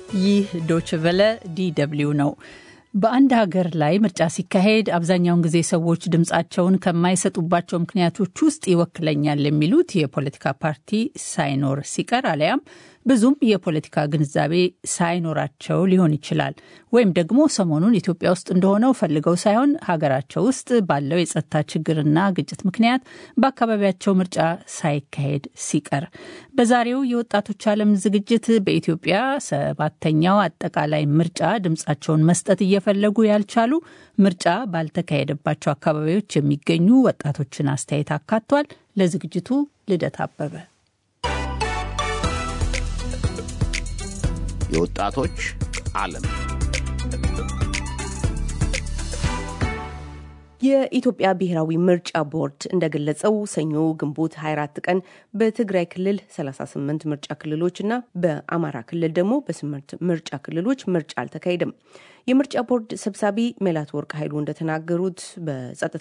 ይህ ዶችቨለ ዲደብሊው ነው። በአንድ ሀገር ላይ ምርጫ ሲካሄድ አብዛኛውን ጊዜ ሰዎች ድምፃቸውን ከማይሰጡባቸው ምክንያቶች ውስጥ ይወክለኛል የሚሉት የፖለቲካ ፓርቲ ሳይኖር ሲቀር አሊያም ብዙም የፖለቲካ ግንዛቤ ሳይኖራቸው ሊሆን ይችላል። ወይም ደግሞ ሰሞኑን ኢትዮጵያ ውስጥ እንደሆነው ፈልገው ሳይሆን ሀገራቸው ውስጥ ባለው የጸጥታ ችግርና ግጭት ምክንያት በአካባቢያቸው ምርጫ ሳይካሄድ ሲቀር። በዛሬው የወጣቶች ዓለም ዝግጅት በኢትዮጵያ ሰባተኛው አጠቃላይ ምርጫ ድምፃቸውን መስጠት እየፈለጉ ያልቻሉ ምርጫ ባልተካሄደባቸው አካባቢዎች የሚገኙ ወጣቶችን አስተያየት አካቷል። ለዝግጅቱ ልደት አበበ የወጣቶች ዓለም የኢትዮጵያ ብሔራዊ ምርጫ ቦርድ እንደገለጸው ሰኞ ግንቦት 24 ቀን በትግራይ ክልል 38 ምርጫ ክልሎች እና በአማራ ክልል ደግሞ በስምንት ምርጫ ክልሎች ምርጫ አልተካሄደም። የምርጫ ቦርድ ሰብሳቢ ሜላት ወርቅ ኃይሉ እንደተናገሩት በጸጥታ